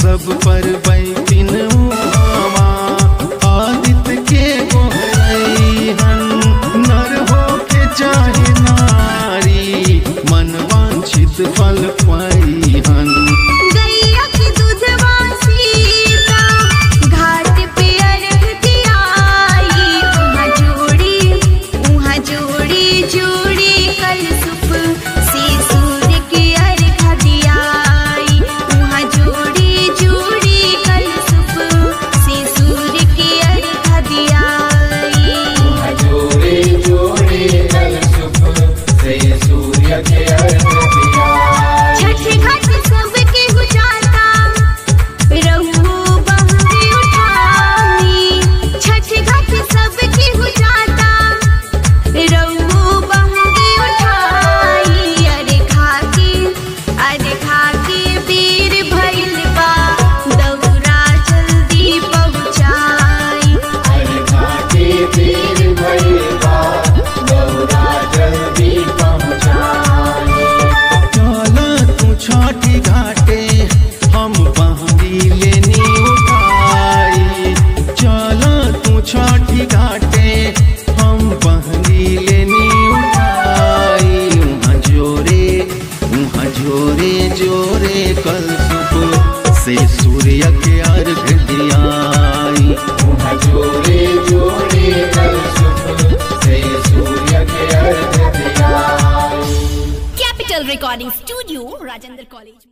सब पर बैठिन उमावा आदित्य के गोहरैहन नर हो के चाहे नारी मन वांछित फल पाइहन गैया के दूधवा सीता घाट पे अर्घ दियाई उहाँ जोड़ी उहाँ जोड़ी जोड़ी कलसुप से सूर्य के अर्घ दियाई उहाँ जोड़ी जोड़ी कलसुप से सूर्य के अर्घ दियाई जोड़े जोड़े कल सुख से सूर्य के अर्घ दिया छठ घाट सबके गुजाता रहू बहरी उठानी छठ घाट सबके गुजाता रहू बहरी उठाई अरे खाके अरे खाके बेर भइल बा दौरा जल्दी पहुँचाई अरे घाटे देर भइबा गौरा जल्दी पहुँचाई चल तू छठी घाटे हम बहरी लेनी उठाई चल तू छठी घाटे हम बहरी लेनी उठाई उहाँ जोरे उहाँ जोरे जोरे कल सुबह से सूर्य के अर्घ दियाई वहाँ जोड़े जोड़े कल सुख से सूर्य के अर्घ दिया Capital Recording Studio, Rajendra College.